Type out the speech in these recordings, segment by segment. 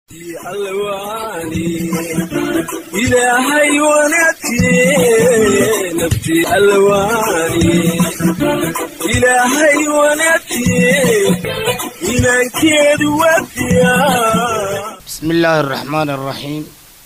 ilaahay wanaagtiye nafti alwaani ilaahay wanaagtiye inaankeedu wadiya بسم الله الرحمن الرحيم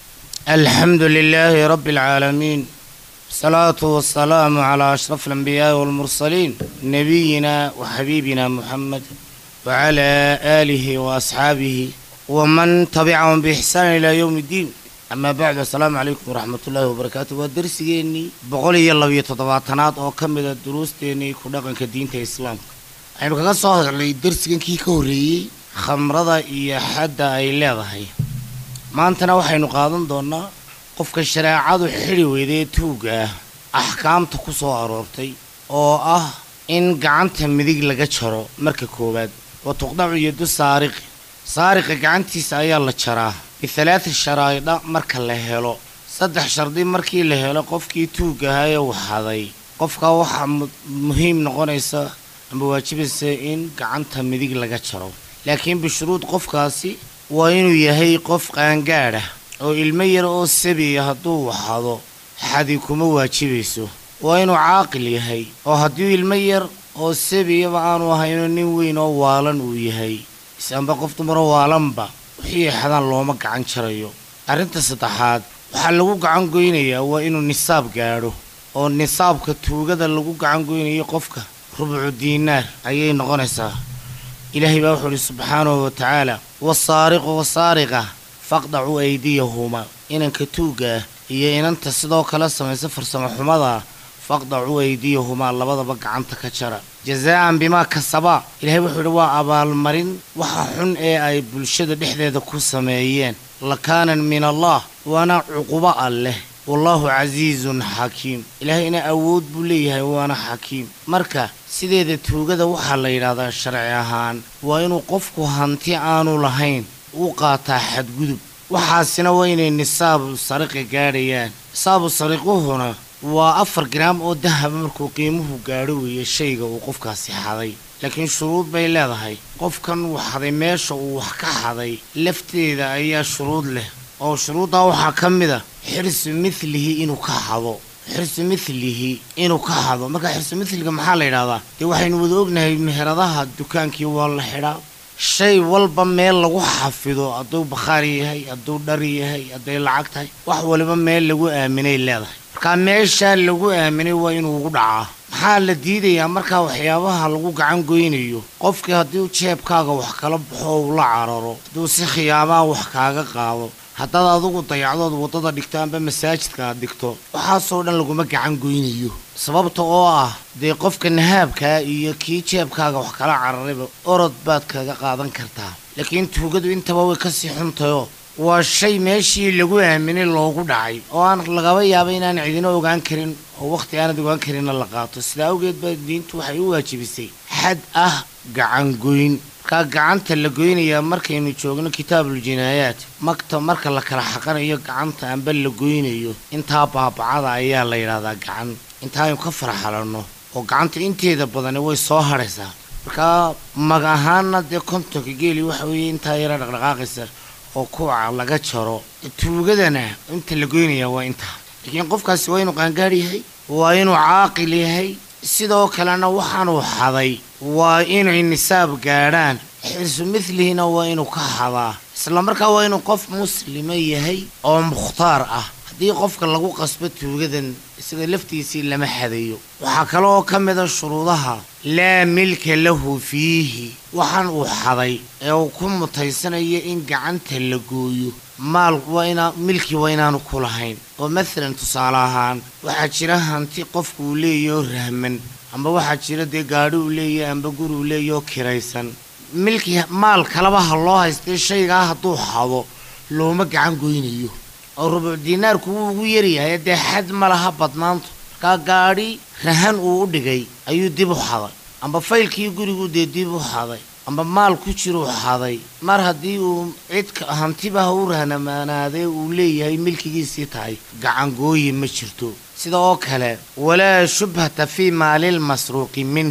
الحمد لله رب العالمين الصلاة والسلام على أشرف الأنبياء والمرسلين نبينا وحبيبنا محمد وعلى آله وأصحابه ومن تبعهم بإحسان إلى يوم الدين أما بعد السلام عليكم ورحمة الله وبركاته ودرسيني بقولي يلا بيتطبعتنات أو كمل الدروس تاني كنا كدين الإسلام aynu kaga soo hadalnay darsigankii ka horreeyey khamrada iyo xadda ay leedahay maantana waxaynu qaadan doonaa qofka shareecadu xidhi weydee tuugga ah axkaamta ku soo aroortay oo ah in gacanta midig laga jaro marka koowaad wa tuqdacu yadu saariqi saariqa gacantiisa ayaa la jaraa bihalaati sharaa'idha marka la helo saddex shardi markii la helo qofkii tuugga ahaa ee waxaday qofka waxaa mu- muhiim noqonaysa ama waajibaysa in gacanta midig laga jaro laakiin bishuruud qofkaasi waa inuu yahay qof qaangaadh ah oo ilmo yar oo sabiya hadduu waxado xadi kuma waajibayso waa inuu caaqil yahay oo haddii ilmo yar oo sabiyaba aanu ahayno nin weyn oo waalan uu yahay isanba qof dumaro waalanba wixii ay xadaan looma gacan jarayo arrinta saddexaad waxaa lagu gacan goynayaa waa inuu nisaab gaadho oo nisaabka tuugada lagu gacan goynayo qofka rubcu diinaar ayay noqonaysaa ilaahay baa wuxuu ihi subxaanahu wa tacaala wasaariqu wasaariqa faqdacuu aydiyahuma inanka tuugga ah iyo inanta sidoo kale samaysa farsamo xumada faqdacuu aydiyahumaa labadaba gacanta ka jara jazaa'an bimaa kasabaa ilaahay wuxuu yidhi waa abaalmarin waxa xun ee ay bulshada dhexdeeda ku sameeyeen lakaanan min allah waana cuqubo alleh wallaahu casiizun xakiim ilaahayna awood buu leeyahay waana xakiim marka sideeda tuugada waxaa la yidhahdaa sharci ahaan waa inuu qofku hanti aanu lahayn u qaataa xadgudub waxaasina waa inay nisaabu sariqi gaadhayaan nisaabu sariquhuna waa afar garaam oo dahaba markuu qiimuhu gaadho weeye shayga uu qofkaasi xaday laakiin shuruud bay leedahay qofkan uu xaday meesha uu wax ka xaday lafteeda ayaa shuruud leh oo shuruuddaa waxaa ka mid a xirsu midlihi inuu ka xado xirsu midlihi inuu ka xado marka xirsu midliga maxaa la yidhahdaa dee waxaynu wada ognahay meheradaha dukaankii waa la xidhaa shay walba meel lagu xafido hadduu bakhaar yahay hadduu dhar yahay hadday lacag tahay wax waliba meel lagu aaminay leedahay markaa meeshaa lagu aaminay waa inuu ugu dhacaa maxaa la diidayaa markaa waxyaabaha lagu gacan goynayo qofkii haddii jeebkaaga wax kala baxo uu la cararo hadduu si khiyaamaa wax kaaga qaado haddaad adugu dayacdood waddada dhigto amba masaajidka aad dhigto waxaasoo dhan laguma gacan goynayo sababta oo ah dee qofka nahaabkaa iyo kii jeebkaaga wax kala cararayba orod baad kaga qaadan kartaa laakiin tuugadu intaba way kasii xuntayoo waa shay meeshii lagu aaminay loogu dhacay oo aan lagaba yaaba inaan cidina ogaan karin oo wakhti aanad ogaan karinna la qaato sidaa awgeed baa diintu waxay u waajibisay xad ah gacan goyn markaa gacanta la goynayaa markaynu joogno kitaabul jinaayaat magta marka la kala xaqanayo gacanta amba la goynayo intaa baabacada ayaa la yidhahdaa gacan intaaynu ka farxalanno oo gacanta inteeda badani way soo hadhaysaa markaa mag ahaana dee kontonka geeli waxa weeye intaa yara dhaqdhaqaaqaysa oo kuwaca laga jaro tuugadana inta la goynaya waa intaa laakiin qofkaasi waa inuu qaangaar yahay waa inuu caaqil yahay sidoo kalena waxaanuu xaday waa inay nisaab gaadhaan xirsu midlihina waa inuu ka xadaa isla markaa waa inuu qof muslima yahay oo mukhtaar ah haddii qofka lagu qasbo tuugadan isaga laftiisii lama xadayo waxaa kale oo ka mida shuruudaha laa milka lahu fiihi waxaan uu xaday ee uu ku mutaysanayo in gacanta la gooyo maal waa inaa milki waa inaanu ku lahayn oo maalan tusaale ahaan waxaa jira hanti qofku uu leeyahy oo rahman amba waxaa jira dee gaadhi uu leeyahy amba guri uu leeyahy oo kiraysan milki maal kaleba ha loo haystay shaygaa hadduu xado looma gacan goynayo oo rubuc diinaarku wuu ugu yaryahay dee xad ma laha badnaantu markaa gaadhi rahan uu u dhigay ayuu dib u xaday amba faylkii gurigu dee dib u xaday amba maal ku jiruu xaday mar haddii uu cidka hantiba ha u rahnamaanaadee uu leeyahay milkigiisii tahay gacangooyi ma jirto sida oo kale walaa shubhata fii maalilmasruuqi minhu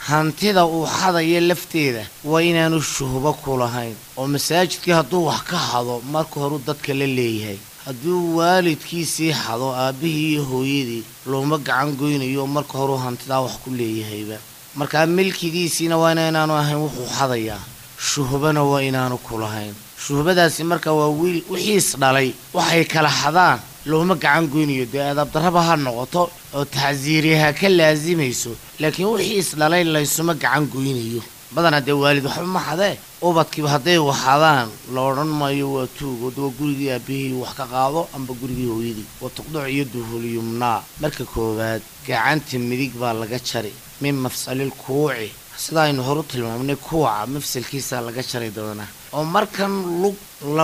hantida uu xadayo lafteeda waa inaanu shuhbo ku lahayn oo masaajidkii hadduu wax ka hado marka horeu dadka la leeyahay hadduu waalidkiisii xado aabbihii iyo hooyadii looma gacan goynayo marka horeu hantidaa wax ku leeyahayba markaa milkigiisiina waa inaanu ahayn wuxuu xadayaa shuhbana waa inaanu ku lahayn shuhbadaasi marka waa wiil wixiis dhalay waxay kala xadaan looma gacan goynayo dee adaabdarraba ha noqoto oo tacsiiri ha ka laasimayso laakiin wixiis dhalay laysuma gacan goynayo badanaa dee waalid waxba ma xadee ubadkiiba hadday waxadaan la odhan maayo waa tuugood waa gurigii aabihii wax ka qaado amba gurigii hooyadii waa tuqduc iyo duhulyumnaa marka koowaad gacanta midig baa laga jari min mafsalil kuuci sida aynu horu tilmaamnay kuwaca mafsalkiisaa laga jari doonaa oo markan lug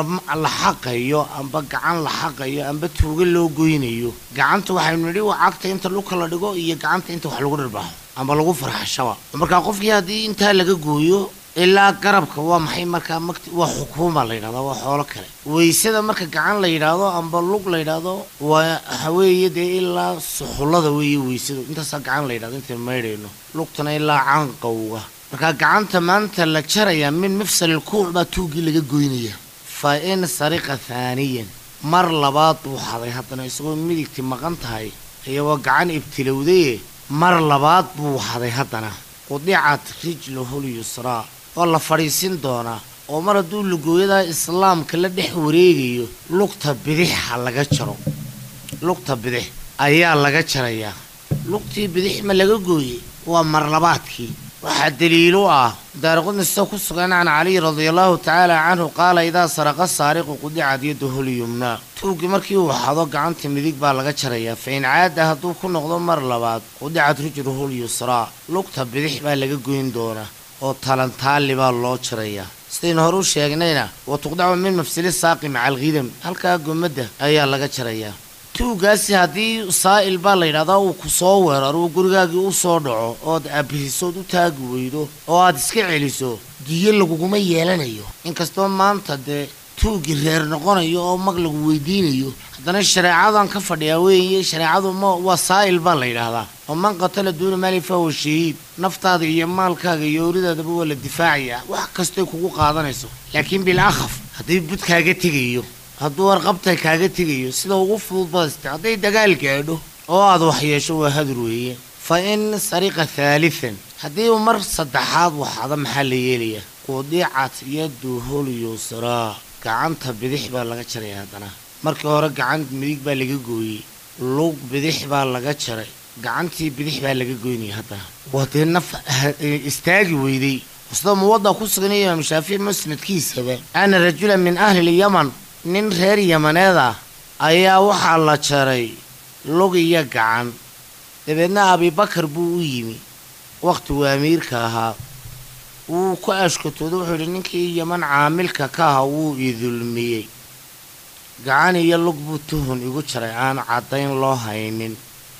la xaqayo amba gacan la xaqayo amba tuuga loo goynayo gacanta waxaynu nidhi waa cagta inta lugka la dhigo iyo gacanta inta wax lagu dhirbaxo amba lagu farxashaba markaa qofkii haddii intaa laga gooyo ilaa garabka waa maxay markaa mt waa xukuuma la yidhahdo waa xoolo kale weysada marka gacan la yidhaahdo amba lug la yidhaahdo waa haweeye dee ilaa suxullada weeye weysadu intaasaa gacan la yidhahdo intaynu maydhayno lugtana ilaa canqowga markaa gacanta maanta la jarayaa min mafsalil kuuc baa tuuggii laga goynaya fa in sariqa haaniyan mar labaad buu xaday haddana isagoo midigti maqan tahay iyagoo gacan ibtilowdaye mar labaad buu xaday haddana qudicat rijluhul yusraa waa la fadhiisin doonaa oo mar hadduu lugooyadaa islaamka la dhex wareegayo lugta bidixha laga jaro lugta bidix ayaa laga jarayaa lugtii bidix ma laga gooyey waa marlabaadkii waxaa daliilu ah daaraqudnisa ku sugan can caliy radiallahu tacaala canhu qaala idaa saraqa saariqu qudicad yaduhu lyumnaa tuuggii markii uu xado gacanta midig baa laga jarayaa fa in caada hadduu ku noqdo mar labaad qudicad rijluhu lyusraa lugta bidix baa laga goyn doonaa oo talantaali baa loo jarayaa sidaynu hore u sheegnayna wa tuqdacu min mafsili saaqi maca alkhidam halkaa gomadda ayaa laga jarayaa tuugaasi haddii saa'il baa la yidhahdaa uu ku soo weeraro uu gurigaagii u soo dhaco ood abihisood u taagi weydo oo aad iska celiso diyo laguguma yeelanayo inkastoo maanta dee tuuggii reer noqonayo oo mag lagu weydiinayo haddana shareecadan ka fadhiyaa weeye shareecadu ma waa saa'il baa la yidhaahdaa oo man qatala duuna maali fahuwa shahiid naftaada iyo maalkaaga iyo ooridaadaba waa la difaacayaa wax kastoy kugu qaadanayso laakiin bil akhaf haddii bud kaaga tegayo hadduu warqabta kaaga tegayo sida ugu fudud badasta hadday dagaal gaadho oo aad wax yeesho waa hadur weeye fa in sariqa haalitan haddii uu mar saddexaad waxada maxaa la yeelayaa qudicat yaduhul yusraa gacanta bidix baa laga jaray haddana markii hore gacan midig baa laga gooyey lug bidix baa laga jaray gacantii bidix baa laga goynaya haddana waa dee naf istaagi weyday sida muwadda ku sugan imaam shaafici musnadkiisaba ana rajula min ahli lyaman nin reer yamaneed ah ayaa waxaa la jaray lug iyo gacan dabeedna abibakar buu u yimi wakhtiguu amiirka ahaa wuu ku ashkatooda wuxuu yidhi ninkii yaman caamilka ka aha wuu idulmiyey gacan iyo lug buu tuhun igu jaray aan caddayn loo haynin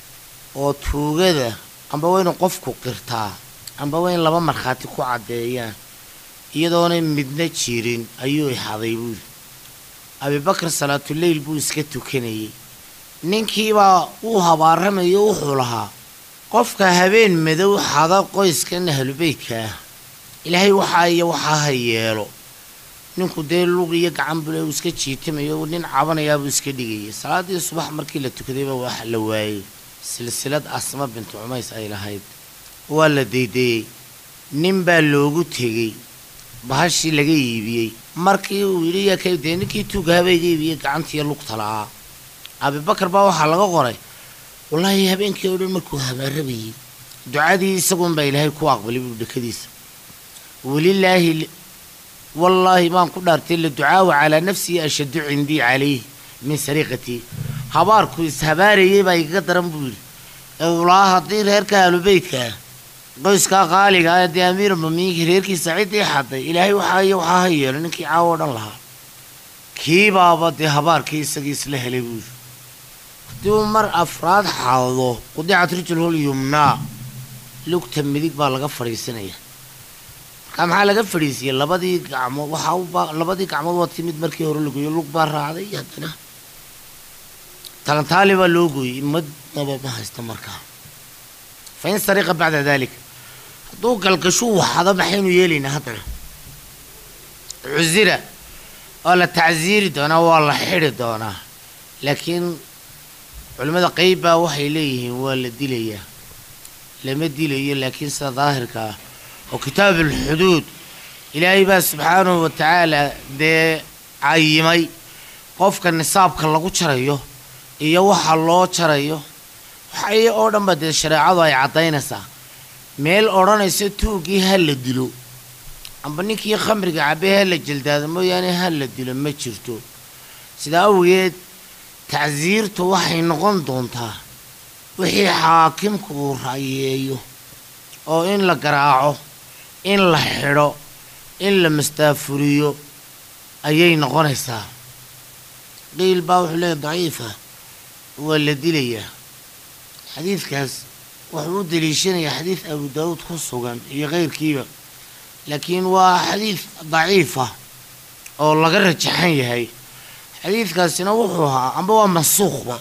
oo tuugada amba waynu qofku qirtaa amba wayn laba markhaati ku caddeeyaan iyadoonay midna jirin ayuu ixaday buuri abibakar salaatuleyl buu iska tukanayey ninkiibaa uu habaaramayo wuxuu lahaa qofka habeen madow xada qoyskan ahlubeytka ah ilaahay waxaa iyo waxaa ha yeelo ninku dee lug iyo gacan bule uu iska jiitamayo nin cabanayaabuu iska dhigayay salaadii subax markii la tukadayba wax la waayey silsilad asma bintu cumays ay lahayd waa la deydayey nin baa loogu tegey bahashii laga iibiyey markii uu yidhi yaa ka dee ninkii tuugahabaa iga iibiyey gacantiiyo lugta la'aa abibakar baa waxaa laga qoray wallaahi habeenkii oo dhan markuu habaarabayey ducadii isagunbaa ilaahay ku aqbalay buu dhekadiisa welilaahi wallaahi baan ku dhaartay la ducaawa calaa nafsii ashaddu cindii calayh min sariiqatii habaarku ishabaarayey baa igaga daran buu yidhi ee ulaa haddii reerka aalubeytka ah qoyskaa qaaliga ah dee amiir mamiinki reerkiisa ciddii xaday ilaahay waxaa iyo waxaa ha yeelo ninkii caawo o dhan lahaa kiibaaba dee habaarkii isagii isla helay buu yidhi haddii uu mar afraad xaado qudicat rijlhul yumnaa lugta midig baa laga fadhiisanaya markaa maxaa laga fadhiisiyey labadii gacmood waxaa u baa labadii gacmood waa timid markii hore lagoyo lug baa raacday haddana talantaali baa loo gooyey madnaba ma haysto markaa fa in sariqa bacda dalik hadduu galgashuu waxado maxaynu yeelaynaa haddana cusira waa la tacsiiri doonaa waa la xidhi doonaa laakiin culimmada qeyb baa waxay leeyihiin waa la dilayaa lama dilayo laakiin sida daahirka ah oo kitaab alxuduud ilaahay baa subxaanahu wa tacaala dee cayimay qofka nisaabka lagu jarayo iyo waxa loo jarayo waxay oo dhan ba dee shareecadu ay caddaynaysaa meel odhanaysa tuugii ha la dilo amba ninkii khamriga cabay ha la jeldaado mooyaane ha la dilo ma jirto sidaa awgeed tacsiirtu waxay noqon doontaa wixii xaakimku uu ra'yeeyo oo in la garaaco in la xidho in la mastaafuriyo ayay noqonaysaa qiil baa wuxuu leeyahy daciifa waa la dilayaa xadiidkaas wuxuu u daliishanayaa xadiid abu daawuud ku sugan iyo keyrkiiba laakiin waa xadiid daciifa oo laga rajaxan yahay xadiidkaasina wuxuu ahaa amba waa mansuukhba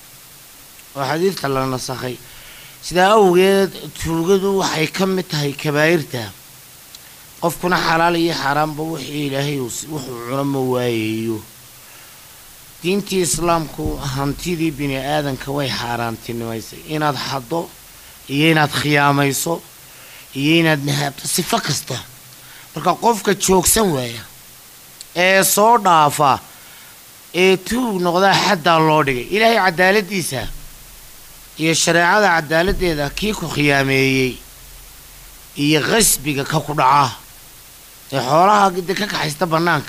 oo xadiidka la nasakhay sidaa awgeed tuugadu waxay ka mid tahay kabaa'irta qofkuna xalaal iyo xaaraanba wixii ilaahay wuxuu cuno ma waayayo diintii islaamku hantidii bini aadanka way xaaraantinimaysay inaad xaddo iyo inaad khiyaamayso iyo inaad nahaabto sifo kasta marka qofka joogsan waaya ee soo dhaafa ee tuug noqdaa xaddaa loo dhigay ilaahay cadaaladiisa iyo shareecada cadaaladdeeda kii ku khiyaameeyey iyo qasbiga ka ku dhaca ee xoolaha de ka kaxaysta bannaanka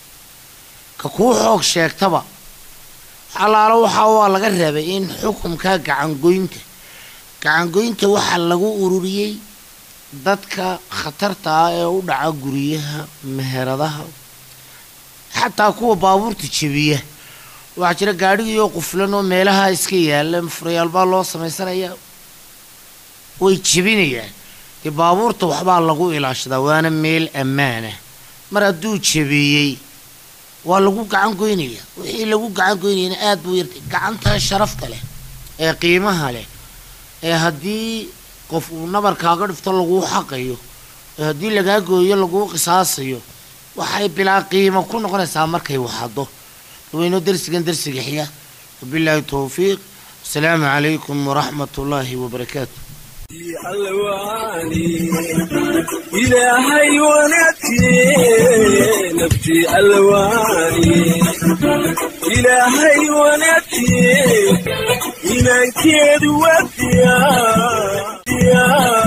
ka kuu xoog sheegtaba xalaalo waxaa waa laga reebay in xukumka gacangoynta gacangoynta waxaa lagu ururiyey dadka khatarta ah ee u dhaca guryaha meheradaha xataa kuwa baabuurta jebiya waxaa jira gaadhigiioo quflan oo meelaha iska yaalla furayaal baa loo samaysanaya way jebinayaan dee baabuurta waxbaa lagu ilaashadaa waana meel ammaanah mar hadduu jebiyey waa lagu gacan goynaya wixii lagu gacan goynayana aada buu yartay gacantaa sharafta leh ee qiimaha leh ee haddii qof uu nabarkaaga dhifto laguu xaqayo ee haddii lagaa gooyo laguu qisaasayo waxay bilaa qiimo ku noqonaysaa markay waxado wayno darsigan darsiga xiga wabilaahi towfiiq asalaamu calaykum waraxmat ullaahi wabarakaatu alwaani ilaahay wanaagtiye naftii alwaani ilaahay wanaagtiye inankeedu waa diyaa